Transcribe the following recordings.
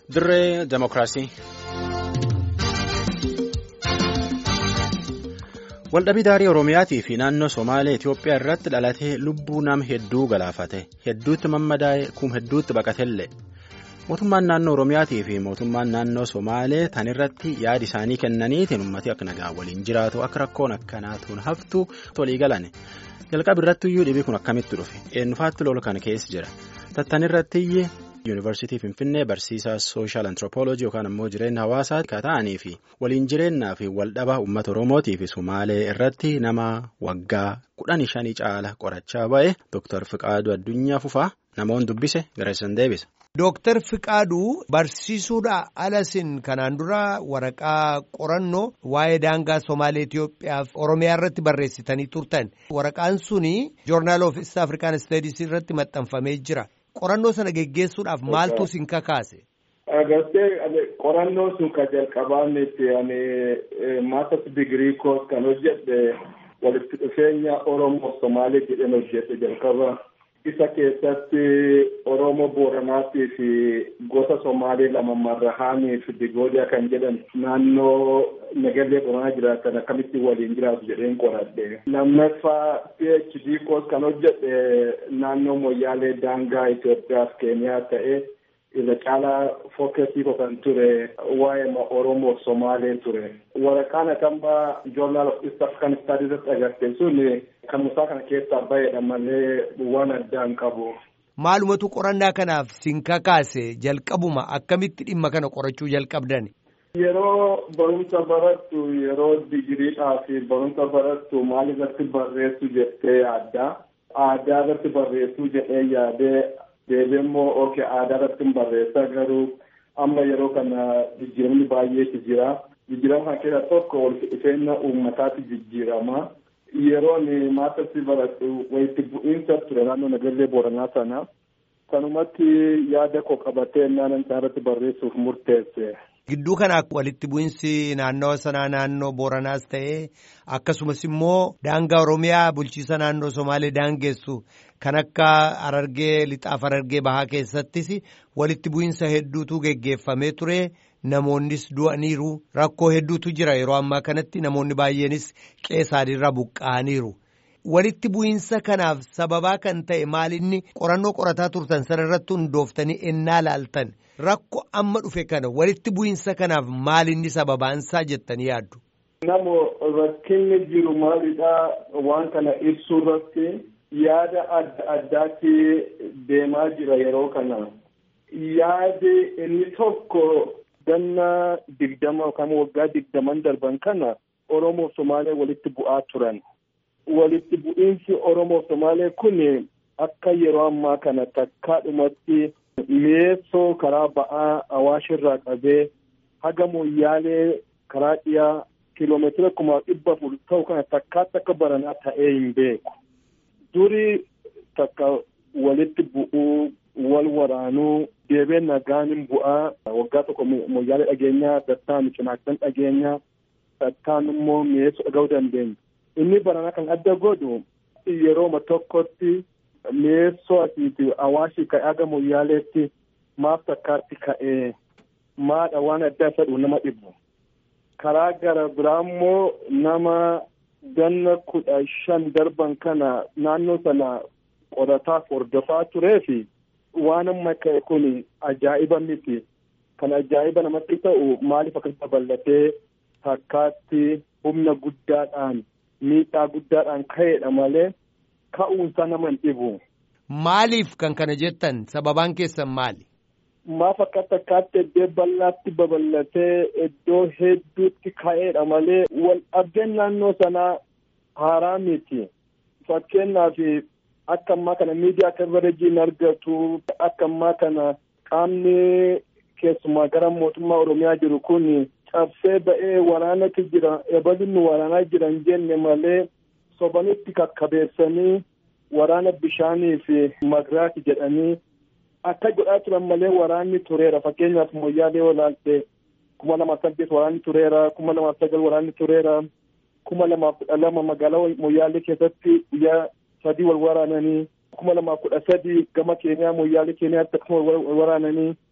Dirree Demokiraasii. Waldhabii daarii Oromiyaatii fi naannoo Somaalee Itoophiyaa irratti dhalatee lubbuu nama hedduu galaafate hedduutti mammadaa'e kum hedduutti baqatellee mootummaan naannoo Oromiyaatii fi mootummaan naannoo Somaalee tan irratti yaada isaanii kennaniitiin uummati akka nagaa waliin jiraatu akka rakkoon akkanaatuun haftu tolii galane jalqaba irrattiyyuu dhibii kun akkamitti dhufe eenyufaatti lola kana keessa jira tattan irrattiyyee. yuunivarsiitii finfinnee barsiisaa sooshaal antiroopooloojii yookaan ammoo jireenya hawaasaa kan ta'anii fi waliin jireenyaa fi waldhabaa uummata oromootii fi sumaalee irratti nama waggaa kudhanii shanii caala qorachaa ba'e dooktar Fiqaaduu Addunyaa Fufaa namoonni dubbise gareessan deebisa. Dooktar Fiqaaduu barsiisuudha alasin kanaan dura waraqaa qorannoo waa'ee daangaa Somaalee Itoophiyaa fi Oromiyaa irratti barreessitanii turtan waraqaan suni joornaal of East African Studies irratti maxxanfamee jira. Qorannoo sana geggeessuudhaaf maaltu isin kakaase? Agartee qorannoo sun kan jalqabaannetti ani maasters digirii koos kan hojjedhe walitti dhufeenya Oromoo Somaalee jedheen hojjedhe jalqaba. Isa keessatti Oromoo Booranaatii fi gosa Somaalee lama Marrahaanii fi Digoodiyaa kan jedhan naannoo Nagallee Booranaa jiraatan akkamitti waliin jiraatu jedheen qoradhe. Lammaffaa PhD koos kan hojjedhe naannoo Moyyaalee daangaa Itoophiyaa fi Keeniyaa ta'e irra caalaa fookasii kan ture waa'ee Oromoo Somaalee ture. Waraqaan akambaa Journal of East African Studies irratti agarte sun kan musaa kana keessaa baheedha malee waan addaan qabu. Maalumatu qorannaa kanaaf sin kakaase jalqabuma akkamitti dhimma kana qorachuu jalqabdan? Yeroo barumsa barattu yeroo digiriidhaa fi barumsa barattu maal irratti barreessu jettee yaadda. Aadaa irratti barreessuu jedhee yaadee deebiin immoo ookee aadaa irratti hin barreessa garuu amma yeroo kana jijjiiramni baay'eetu jira. Jijjiirama kana keessaa tokko walitti dhufeenya uummataatti jijjiirama. Yeroon maastarsi baradhu walitti bu'iinsa ture naannoo Nagallee Booranaa sana. Kanumatti yaada koo qabatee naannoo isaa irratti barreessuuf murteesse. Gidduu kana walitti bu'iinsi naannoo sanaa naannoo Booranaas ta'ee akkasumas immoo daangaa Oromiyaa bulchiisa naannoo Somaalee daangessu kan akka Harargee lixaaf Harargee bahaa keessattis walitti bu'iinsa hedduutu geggeeffamee ture. Namoonnis du'aniiru rakkoo hedduutu jira yeroo ammaa kanatti namoonni baay'eenis qeessaadhiirra buqqa'aniiru. Walitti bu'iinsa kanaaf sababaa kan ta'e maalinni qorannoo qorataa turtan sana irratti hundooftanii ennaa laaltan rakkoo amma dhufe kana walitti bu'iinsa kanaaf maalinni sababaansaa jettanii yaaddu. Namo rakkinni jiru maalidhaa waan kana ibsuu irratti yaada adda addaatti deemaa jira yeroo kana. Yaadi inni tokko. Ganna digdama yookaan waggaa digdaman darban kana Oromoo Somaalee walitti bu'aa turan. Walitti bu'iinsi Oromoo Somaalee kun akka yeroo ammaa kana takkaadhumatti mi'eessoo karaa ba'aa Awaashirraa qabee haga Moyyaalee karaa dhiyaa kiiloomeetira kuma dhibba afur ta'u kana takkaatti akka baranaa ta'ee hin beeku. Duri takka walitti bu'uu wal waraanuu deebee nagaanin bu'aa waggaa tokko moyyaalee dhageenyaa dattaan cinaaksan dhageenyaa dattaan immoo mi'eessuu dhaga'uu dandeenya. Inni barana kan adda godhu yerooma tokkotti mi'eessoo asiiti awaashii ka'ee haga moyyaaleetti maaf takkaatti ka'ee maadha waan adda isa dhufu nama dhibu. Karaa gara biraa immoo nama ganna kudha shan darban kana naannoo sana qorataa hordofaa turee fi waan amma ka'e kun ajaa'iba miti. Kan ajaa'iba namatti ta'u maaliif akkasuma bal'atee takkaatti humna guddaadhaan miidhaa guddaadhaan ka'eedha malee ka'uunsaa nama hin dhibu. Maaliif kan kana jettan sababaan keessan maali? Maaf akka takkaatti iddoo bal'aatti babal'atee iddoo hedduutti ka'eedha malee wal dhabdeen naannoo sanaa haaraa miti. Fakkeenyaaf akka ammaa kana miidiyaa kabareejiin argatu akka ammaa kana qaamni keessumaa gara mootummaa oromiyaa jiru kun cabsee ba'ee waraanatu jira ebalinni waraanaa jiran jenne malee sobanitti kakkabeessanii waraana bishaanii fi magiraati jedhanii akka godhaa turan malee waraanni tureera fakkeenyaaf moyyaalee olaalte kuma lamaaf saddeet waraanni tureera kuma lamaaf sagal waraanni tureera kuma lamaaf kudha lama magaalaa moyyaalee keessatti guyyaa sadii wal waraananii kuma lamaaf kudha sadii gama keeniyaa moyyaalee keeniyaatti akkasuma wal waraananii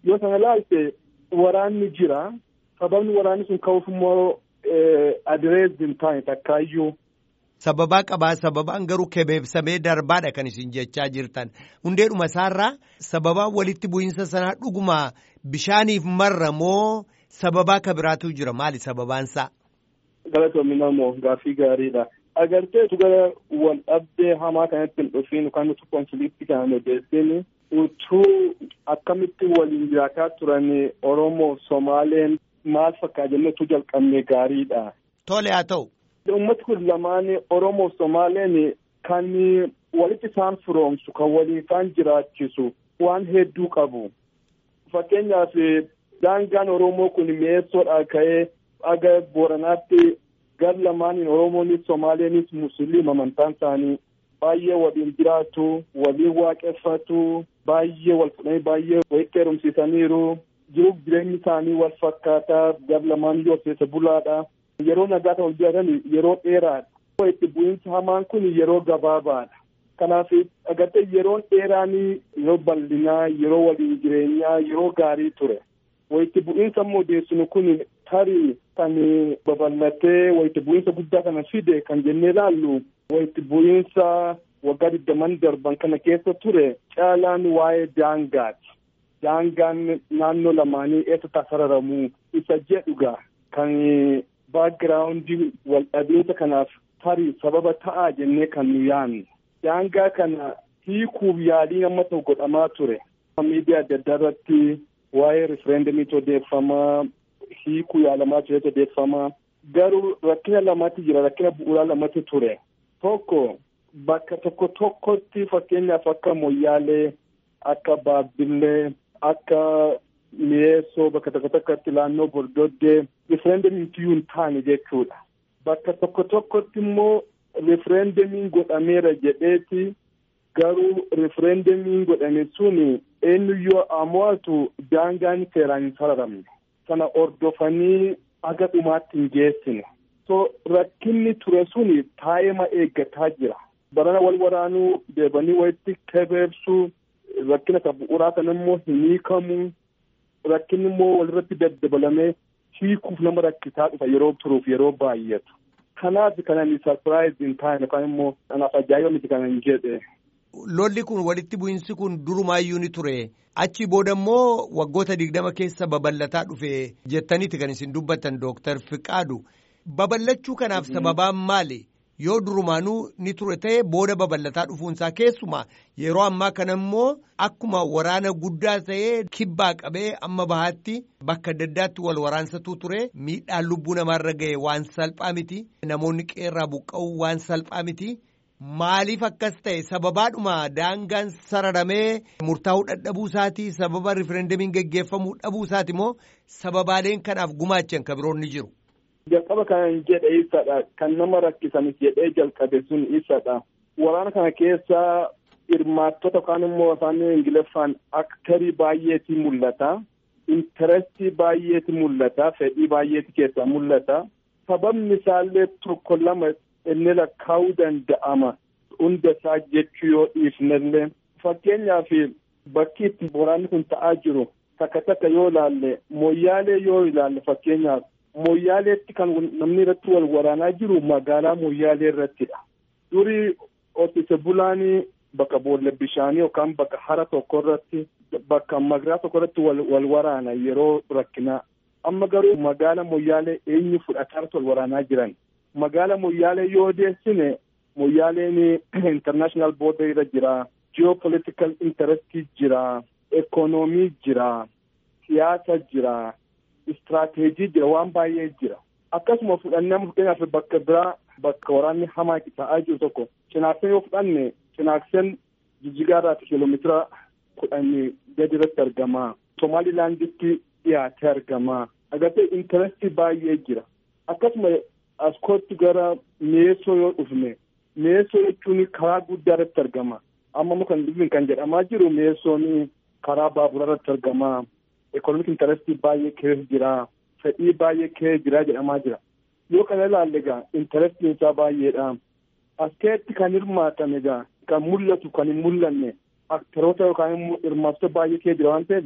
yoo sana ilaalte waraanni jira sababni waraanni sun ka'uuf immoo adirees hin taane takkaayyuu. Sababaa qabaa sababaan garuu kebeebsamee darbaadha kan isin jechaa jirtan hundeedhuma isaarraa sababaa walitti bu'iinsa sanaa dhuguma bishaaniif marra moo sababaa ka biraatu jira maali sababaansaa. Galatoomina moo gaaffii gaariidha. Agarteetu gara wal dhabdee hamaa kanatti hin dhufiin yookaan nuti konfiliiktii kana odeessin utuu akkamitti waliin jiraataa turan Oromoo Somaaleen maal fakkaa jennee utuu jalqabne gaariidha. Tole haa ta'u. Uummati kun lamaan Oromoo Somaaleen kan walitti isaan firoomsu kan waliin isaan jiraachisu waan hedduu qabu. Fakkeenyaaf daangaan Oromoo kun mi'eessoodhaa ka'ee aga Booranaatti gar lamaaniin Oromoonis Somaaleenis Musliima amantaan isaanii baay'ee waliin jiraatu, waliin waaqeffatu, baay'ee wal fudhanii baay'ee walitti heerumsiisaniiru. Jiruuf jireenyi isaanii wal fakkaataa gar lamaan yoo keessa bulaadha. Yeroo nagaa ta'u jiraatan yeroo dheeraadha. Itti bu'iinsi hamaan kun yeroo gabaabaadha. Kanaaf agartee yeroon dheeraan yeroo bal'inaa, yeroo waliin jireenyaa, yeroo gaarii ture. Walitti bu'iinsa immoo odeessinu kun tarii kan babal'atee walitti bu'iinsa guddaa kana fide kan jennee ilaallu walitti bu'iinsa waggaa digdaman darban kana keessa ture caalaan waa'ee daangaati. Daangaan naannoo lamaanii eessatti sararamu isa jedhuga kan baagiraawundii wal dhabiinsa kanaaf tarii sababa ta'aa jennee kan nu yaannu. Daangaa kana hiikuuf yaaliin amma ta'u godhamaa ture. Miidiyaa adda addaa irratti waa'ee rifereendamiitu odeeffamaa hiikuu yaalamaa turetu odeeffamaa garuu rakkina lamatti jira rakkina bu'uuraa lamatti ture tokko bakka tokko tokkotti fakkeenyaaf akka moyyaalee akka baabbillee akka mi'eessoo bakka tokko tokkotti naannoo bordoddee rifereendamiin hin taane jechuudha bakka tokko tokkotti immoo rifereendamiin godhameera jedheeti garuu rifereendamiin godhame sun eenyuyyoo amo'atu daangaan seeraan hin sararamne sana ordofanii aga dhumaatti hin geessine so rakkinni ture sun taa'ima eeggataa jira barana wal waraanuu deebanii walitti kebeebsuu rakkina isa bu'uuraa sana immoo hin hiikamu rakkinni immoo walirratti daddabalamee hiikuuf nama rakkisaa dhufa yeroo turuuf yeroo baay'atu kanaaf kanan sarpiraayiz hin taane yookaan immoo anaaf ajaa'iba miti kanan jedhe. Lolli kun walitti bu'iinsi kun durumaayyuu ni ture achi booda immoo waggoota digdama keessa babal'ataa dhufe jettaniiti kan isin dubbattan dooktar Fiqaadu babal'achuu kanaaf sababaan maali yoo durumaanuu ni ture ta'e booda babal'ataa dhufuunsaa keessumaa yeroo ammaa kana immoo akkuma waraana guddaa ta'ee kibbaa qabee amma bahaatti bakka adda addaatti wal waraansatuu ture miidhaan lubbuu namaarra ga'e waan salphaa miti namoonni qeerraa buqqa'uu waan salphaa miti. Maaliif akkas ta'e sababaadhuma daangaan sararamee murtaa'uu dadhabuu isaati sababa rifereendamiin geggeeffamuu dhabuu isaati moo sababaaleen kanaaf gumaachan kan biroon ni jiru. Jalqaba kan jedhe isadha kan nama rakkisanis jedhee jalqabe sun isadha waraana kana keessa hirmaattota yookaan immoo afaan ingiliffaan aktarii baay'eetu mul'ata intarestii baay'eetu mul'ata fedhii baay'eetu keessaa mul'ata sababni isaallee tokko lama inni lakkaa'uu danda'ama hunda isaa jechuu yoo dhiifnellee fakkeenyaaf bakki itti waraanni kun ta'aa jiru takka takka yoo ilaalle moyyaalee yoo ilaalle fakkeenyaaf moyyaaleetti kan namni irratti wal waraanaa jiru magaalaa moyyaalee irrattidha durii horsiise bulaanii bakka boolla bishaanii yookaan bakka hara tokko irratti bakka magaalaa tokko irratti wal waraana yeroo rakkinaa amma garuu magaala moyyaalee eenyu fudhataarratti wal waraanaa jiran magaala moyyaalee yoo deessine moyyaaleen international border irra jira geopolitical interest jira ekonomii jira siyaasa jira istirateejii jira waan baay'ee jira akkasuma fudhannee fakkeenyaaf bakka biraa bakka waraanni hamaa ta'aa jiru tokko cinaakseen yoo fudhanne cinaakseen jijjigaarraa kiiloomeetira kudhanii gadi irratti argama somaalilaanditti dhiyaatee argama agartee intarestii baay'ee jira akkasuma askootti gara mi'eessoo yoo dhufne mi'eessoo jechuun karaa guddaa irratti argama amma kan dhufin kan jedhamaa jiru mi'eessoon karaa baaburaa irratti argama ekonomik intarestii baay'ee keessa jira fedhii baay'ee keessa jira jedhamaa jira yoo kana ilaalle egaa intarestiin isaa baay'eedha askeetti kan hirmaatan egaa kan mul'atu kan hin mul'anne aktaroota yookaan immoo hirmaattota baay'ee keessa jira waan ta'eef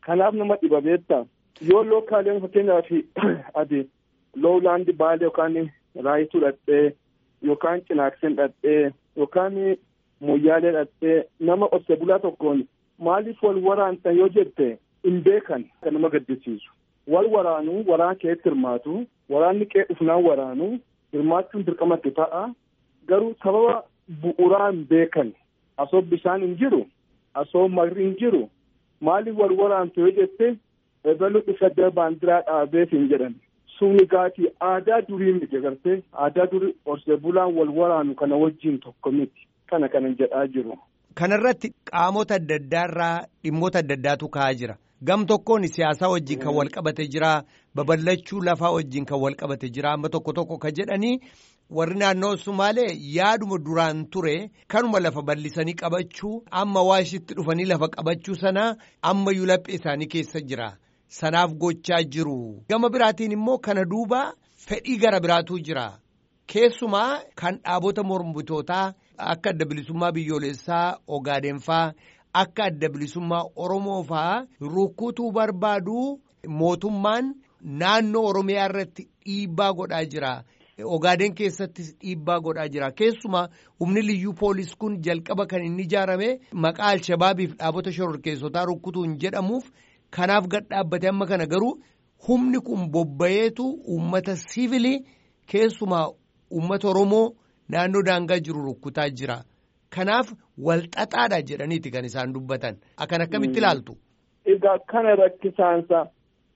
Kanaaf nama dhiba beektaa. Yoo lookaaleen fakkeenyaaf adi loowlaandi baalee yookaan raayituu dhadhee yookaan cinaakseen dhadhee yookaan moyyaalee dhadhee nama qotee bulaa tokkoon maaliif wal waraantan yoo jette hin beekan kan nama gaddisiisu. Wal waraanuu waraan keetti hirmaatu waraanni qee dhufnaan waraanuu hirmaachuun dirqamatti ta'a garuu sababa bu'uuraa hin beekan asoo bishaan hin jiru asoo marri hin jiru maaliif wal waraantu yoo jette ebalu dhufa baandiraa dhaabeef hin jedhan. Suni gaatii aadaa durii miti agartee aadaa durii horsee bulaan wal waraanu kana wajjin tokko miti kana kana jedhaa jiru. Kanarratti qaamota adda addaa irraa dhimmoota adda addaatu ka'aa jira. Gam tokkoon siyaasaa wajjin kan wal qabate jira babal'achuu lafaa wajjin kan wal qabate jira amma tokko tokko kan jedhanii warri naannoo Sumaalee yaaduma duraan ture kanuma lafa bal'isanii qabachuu amma waashitti dhufanii lafa qabachuu sana amma laphee isaanii keessa jira. Sanaaf gochaa jiru. Gama biraatiin immoo kana duuba fedhii gara biraatu jira. Keessumaa kan dhaabota mormitootaa akka adda bilisummaa biyyoolessaa Ogaadeenfaa akka adda bilisummaa Oromoo faa rukkutuu barbaadu mootummaan naannoo Oromiyaa irratti dhiibbaa godhaa jira. Ogaadeen keessattis dhiibbaa godhaa jira. Keessumaa humni liyyuu poolis kun jalqaba kan inni ijaarame maqaa Alshabaabiif dhaabota shororkeessotaa rukkutuun jedhamuuf. Kanaaf gad dhaabbate amma kana garuu humni kun bobba'eetu uummata siivilii keessumaa uummata Oromoo naannoo daangaa jiru rukkutaa jira. Kanaaf walxaxaadha jedhaniiti kan isaan dubbatan. Akkan akkamitti ilaaltu? Egaa kana rakkisaansa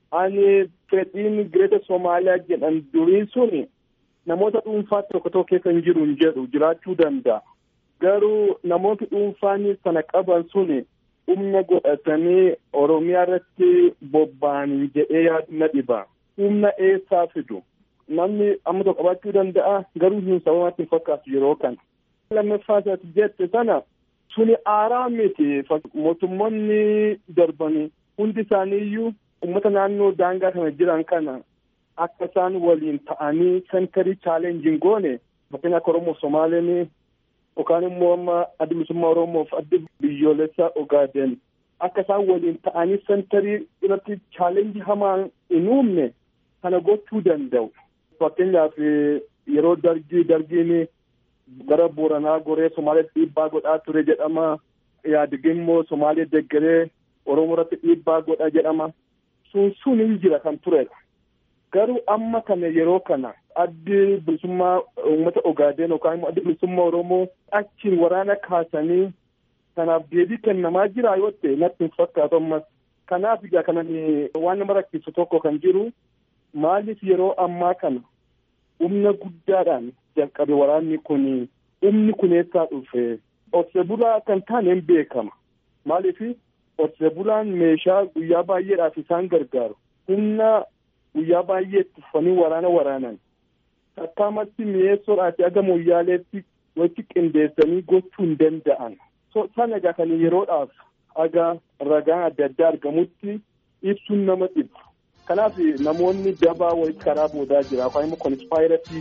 ani fedhiin Gireeta Somaaliyaa jedhan durii suni namoota dhuunfaa tokko tokko keessa hin jiru hin jedhu jiraachuu danda'a. Garuu namooti dhuunfaan sana qaban suni. humna godhatanii oromiyaa irratti bobba'anii jedhee yaadu na dhiba humna eessaa fidu namni amma tokko qabaachuu danda'a garuu hin sababatti hin fakkaatu yeroo kana. lammaffaa isaati jette sana suni aaraa miti mootummoonni darbanii hundi isaanii iyyuu uummata naannoo daangaa kana jiran kana akka isaan waliin ta'anii sentarii chaalenjiin goone fakkeenya akka oromoo somaaleen yookaan immoo amma adda bilisummaa oromoof adda biyyoolessaa ogaaden akka isaan waliin ta'anii sentarii irratti chaalenjii hamaa hin uumne kana gochuu danda'u. Fakkeenyaaf yeroo dargii dargiin gara Booranaa goree Somaaliyaatti dhiibbaa godhaa ture jedhama. Yaadigin immoo Somaaliyaa deggeree Oromoo irratti dhiibbaa godha jedhama. Sun sun hin jira kan turedha. Garuu amma kana yeroo kana addi bilisummaa uummata Ogaadeen yookaan immoo addi bilisummaa Oromoo achiin waraana kaasanii kanaaf deebii kennamaa jira yoo ta'e natti hin fakkaatu ammas. Kanaaf egaa kanan waan nama rakkisu tokko kan jiru maaliif yeroo ammaa kana humna guddaadhaan jalqabe waraanni kun humni kun eessaa dhufe horsee bulaa kan taane hin beekama. Maaliif horsee bulaan meeshaa guyyaa baay'eedhaaf isaan gargaaru humna guyyaa baay'ee itti uffatanii waraana waraanan. Akkaamatti mi'eessoodhaati aga moyyaaleetti walitti qindeessanii gochuu hin danda'an. Sana egaa kan yeroodhaaf aga ragaan adda addaa argamutti ibsuun nama dhibu. Kanaaf namoonni dabaa walitti karaa boodaa jira yookaan immoo konspiraasii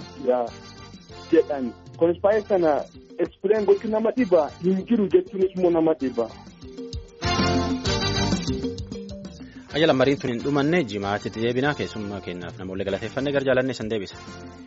jedhan. Konspiraasii sana ekspireen gochuun nama dhiba hin jiru jechuunis immoo nama dhiba. Ayyaala mariin tun hin dhumanne jimaatti deebinaa keessummaa kennaaf namoonni galateeffannee gara jaalannee san deebisa.